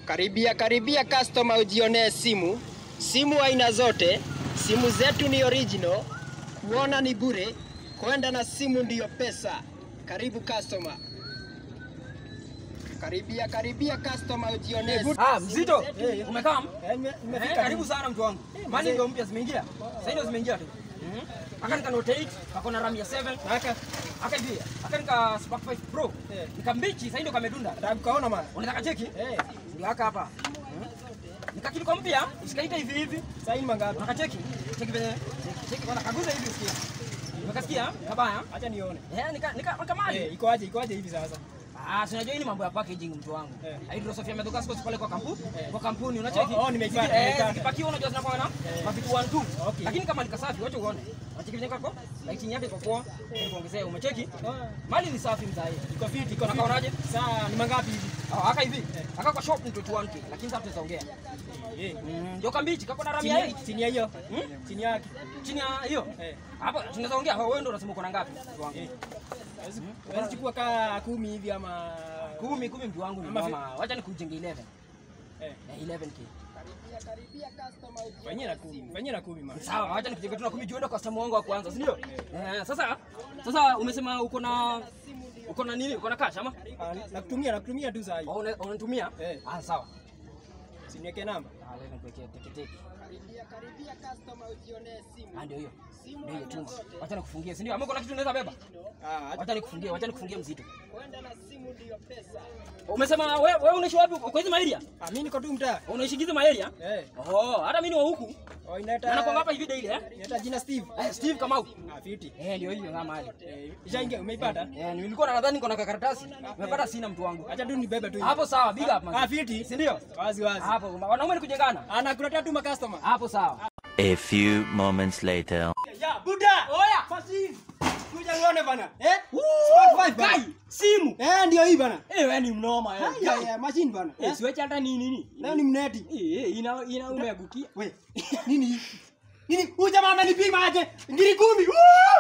Karibia karibia customer ujionee simu. Simu aina zote, simu zetu ni original, kuona ni bure, kwenda na simu ndiyo pesa. Karibu customer. Karibia karibia customer ujionee. simu. Ah, mzito. Eh, Umekaa? Eh, nime- Eh, nimefika karibu sana mtu wangu. Mali ndio mpya zimeingia. Sasa ndio zimeingia tu. Mhm. Aka nika Note 8, kako na RAM ya 7. Naka Aka hivi. Aka nika Spark 5 Pro. Eh. Nika mbichi, sasa ndio kamedunda. nataka kukaona man. Unataka cheki? Eh, Ndio haka hapa. Mhm. Nika kiliko mpya, usikaita hivi hivi. sasa hii mangapi? Unataka cheki? Cheki venye. Cheki, cheki bwana kaguza hivi usikie. Umekasikia? Kabaya. Acha nione. Eh, nika nika nika mali. Eh, iko aje? Iko aje hivi sasa? Ah, si unajua hii ni mambo ya packaging mtu wangu. Eh. Hydrosofia Medogas Coast pale kwa kampuni, kwa kampuni unacheki. Oh, oh, nimeipata, Ziki- eh, nimeipata. Zikipakiwa unajua zinakuwa na mavitu 1 2. Okay. Lakini kama nika safi wacha uone. Unacheki venye kako? Lighting yake iko poa. Kuongezea umecheki? Mali ni safi mzai. Iko fiti, iko fiti. Unakaonaje? Sasa ni mangapi hivi? Ah, aka hivi. Aka kwa shop ni 21k, lakini sasa tutaongea. Eh, Mm, ndio kambichi kako na chini ramia ya- hii. chini ya hiyo. Chini yake. Chini ya hiyo. Eh. Hapo tunaweza ongea. Wewe ndio unasema uko na ngapi? Mtu wangu. Eh. Huwezi- Huwezi chukua kaa kumi hivi ama Kumi kumi mtu wangu ni Ama vi- mama. Wacha nikujenge 11. eh, Eh, 11k. Karibia karibia customer ujionee. fanyia na kumi. Fanyia na kumi man. Sawa, wacha nikujenge tu na kumi juenda customer wangu wa kwanza, si ndio? Eh, sasa sasa umesema uko na uko na nini? Uko na cash ama? Ah, nakutumia nakutumia tu saa hii. Au una- unanitumia? Eh. Ah, sawa. Siniweke namba. Ah, wewe nikuwekee teke teke. Karibia karibia customer ujionee simu. Ah, ndio hiyo. Ndio hiyo tuma. Wacha nikufungie, si ndio? Ama kuna kitu unaweza beba? Ah, Wacha nikufungie, wacha nikufungie mzito. Kwenda na simu ndiyo pesa. Umesema wewe wewe unaishi wapi? Uko hizi area? ah, mimi niko tu mtaa. Unaishi hizi area? Eh, Oh, hata mimi ni wa huku. oh, Na nakuwa inaita hapa hivi daily eh? inaita jina Steve. Eh, Steve Kamau. Ah, fiti. Eh, ndio hiyo ngama hali. Eh, ishaingia umeipata? Eh, nilikuwa nadhani niko na kakaratasi. Nimepata sina mtu wangu. Acha tu nibebe tu. hivi. Hapo sawa, big up man. Ah, fiti. Si ndio? Wazi wazi. Hapo wanaume ni kujengana. Anakuletea tu makastoma. Hapo sawa. A few moments later. Ya, buda. Oya. Fasi. Kuja uone bana. Eh? Sport 5 bana. Kai, simu. Eh, ndio hii bana. Eh, wewe ni mnoma eh. Ya, ya, machine bana. Eh, Eh, siweche hata nini nini. leo ni mneti. Eh, eh, ina ina umeangukia. We, nini hii? Nini? Huyu jamaa amenipima aje? Ngiri kumi. Woo!